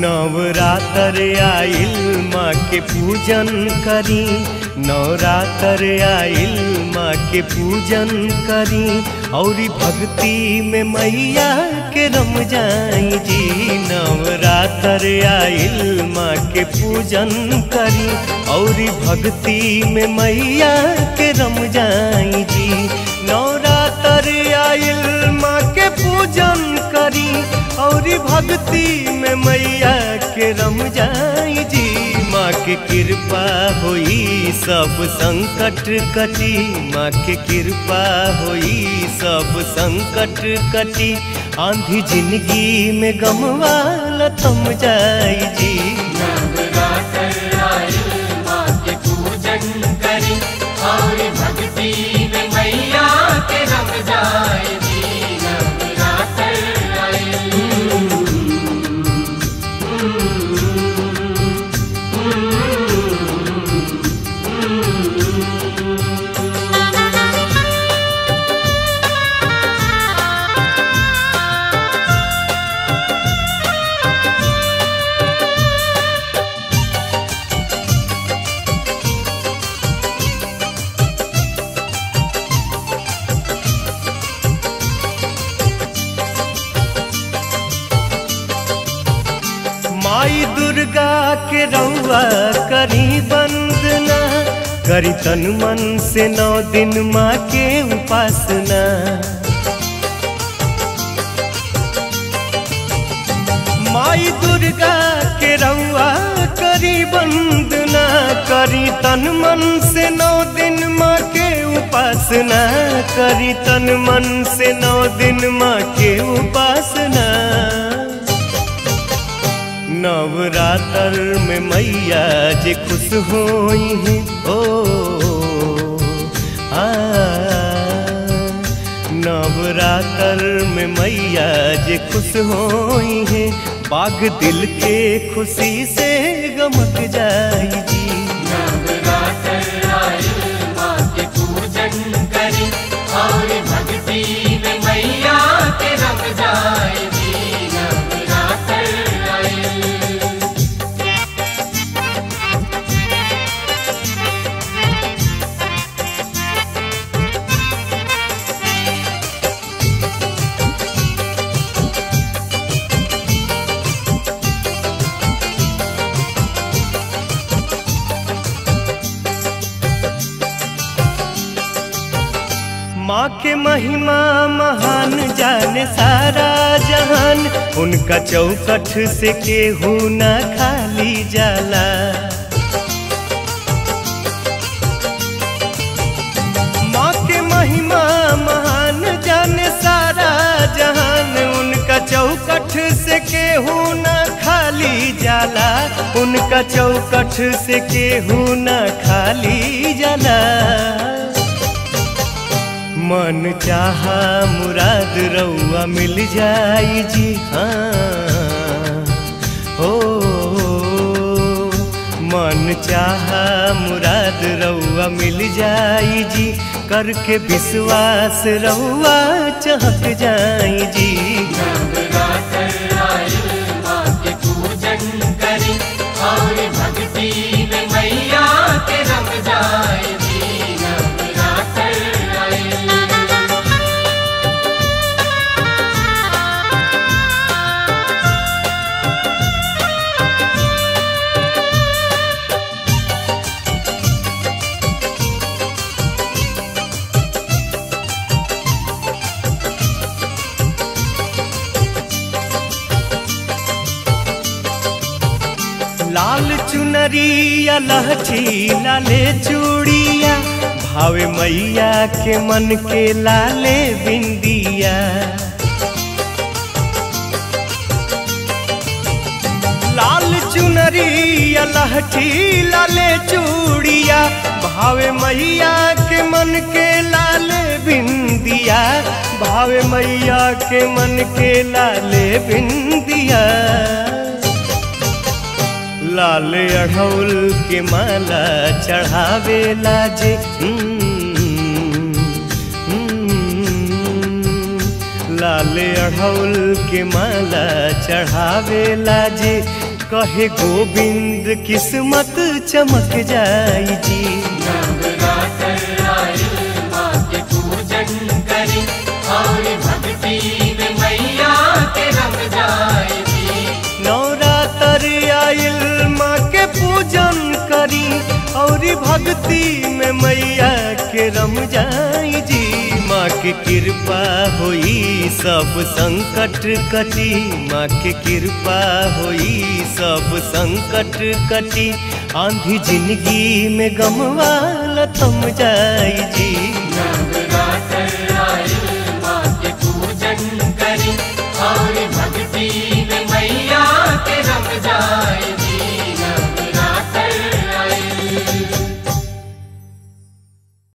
नवरात्र आइल माँ के पूजन करी नवरात्र आइल माँ के पूजन करी और भक्ति में मैया के रम जाई जी नवरात्र आइल माँ के पूजन करी और भक्ति में मैया के रम जाई जी नवरात्र आइल माँ के पूजन करी और भक्ति में मैया के रम जाई जी माँ के कृपा होई सब संकट कटी माँ के कृपा होई सब संकट कटी आंधी जिंदगी में गमवाला थम जाई जी नवरात्र आइल माँ के पूजन करी और भक्ति में मैया के रम जाए जी नवरात्र आइल माई दुर्गा के रउआ करी वंदना करी तन मन से नौ दिन माँ के उपासना माई दुर्गा के रउआ करी वंदना करी तन मन से नौ दिन माँ के उपासना करी तन मन से नौ दिन माँ के उपासना नवरात्र में मैया जे खुश होई है ओ आ नवरात्र में मैया जे खुश होई है बाग दिल के खुशी से गमक जाई जी नवरात्र आइल माँ के पूजन करी और भक्ति में मैया के रम जाए जी नवरात्र आइल माँ के महिमा महान जाने सारा जहान उनका चौकठ से केहू न खाली जाला माँ के महिमा महान जाने सारा जहान उनका चौकठ से केहू न खाली जाला उनका चौकठ से केहू न खाली जाला मन चाहा मुराद रउआ मिल जाई जी हाँ हो मन चाहा मुराद रउआ मिल जाई जी करके विश्वास रउआ चहक जाई जी नवरात्र आइल माँ के पूजन करी और भक्ति में मैया के रम जाए जी नवरात्र आइल लाल चुनरिया लहठी लाले चूड़िया भावे मैया के मन के लाले बिंदिया लाल चुनरिया लहठी लाले चूड़िया भावे मैया के मन के लाले बिंदिया भावे मैया के मन के लाले बिंदिया लाल अढ़ौल के माला चढ़ावे लाजे लाल अढ़ौल के माला चढ़ावे लाजे कहे गोविंद किस्मत चमक जाई जी नवरात्र आइल माँ के पूजन करी और भक्ति में मैया के रम जाए जी नवरात्र आइल माँ के पूजन करी और भक्ति में मैया के रम जाई जी माँ के कृपा होई सब संकट कटी माँ के कृपा होई सब संकट कटी आंधी जिंदगी में गमवाला थम जाई जी नवरात्र आइल माँ के पूजन करी और भक्ति में मैया के रम जाए